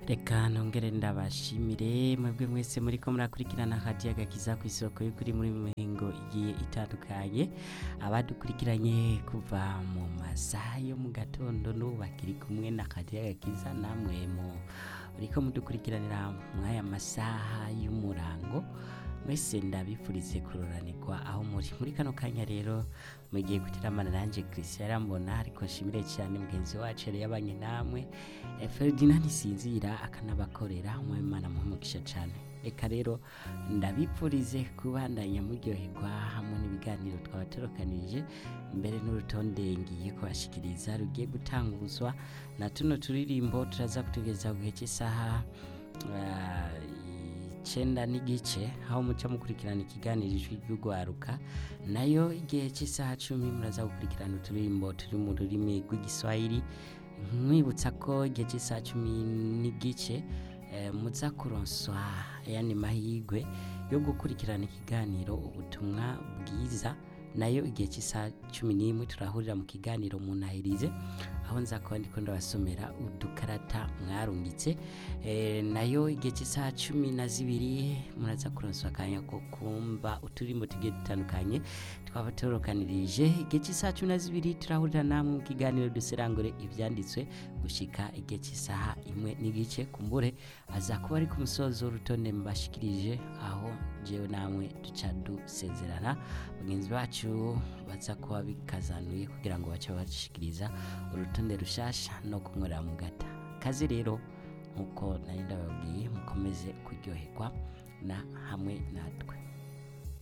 reka nongere ndabashimire mwebwe mwese muriko murakurikirana hadiya gakiza ku isoko y'ukuri muri mihingo igiye itandukanye abadukurikiranye kuva mu masaha yo mu gatondo n'ubu bakiri kumwe na hadiya gakiza namwe mu uriko mudukurikiranira mw'aya masaha y'umurango mwese ndabifurize kuroranirwa aho muri muri kano kanya rero mugiye gutiramana nanje Christian Rambona ariko nshimire cyane mugenzi wacu yari yabanye namwe Eh, Ferdinand Sinzira akanabakorera umwimana muhumugisha cyane reka rero ndabipfurize kubandanya muryoherwa hamwe n'ibiganiro twabatorokanije mbere n'urutonde ngiye kubashikiriza rugiye gutanguzwa na tuno turirimbo turaza kutugeza ku gihe cy'isaha ah, icenda n'igice aho muca mukurikirana ikiganiro ijwi ry'urwaruka nayo igihe cy'isaha cumi muraza gukurikirana uturirimbo turi mu rurimi rw'igiswahili mwibutsa ko igihe cy'isaha cumi n'igice eh, muza kuronswa ayandi mahigwe yo gukurikirana ikiganiro ubutumwa bwiza nayo igihe cy'isaha cumi n'imwe turahurira mu kiganiro munahirize aho nza kuba ndiko ndabasomera udukarata mwarungitse eh, nayo igihe cy'isaha cumi na zibiri muraza kuronswa akanya ko kumva uturimbo tugiye dutandukanye twaba torokanirije igihe cy'isaha cumi na zibiri turahurira namwe mu kiganiro duserangure ivyanditswe gushika igihe cy'isaha imwe n'igice kumbure aza kuba ari ku musozo w'urutonde mbashikirije aho jewe namwe duca dusezerana bagenzi bacu baza kuba bikazanuye kugira ngo bace bashikiriza urutonde rushasha no kunkorera mu gata kazi rero nkuko nari ndababwiye mukomeze kuryoherwa na hamwe natwe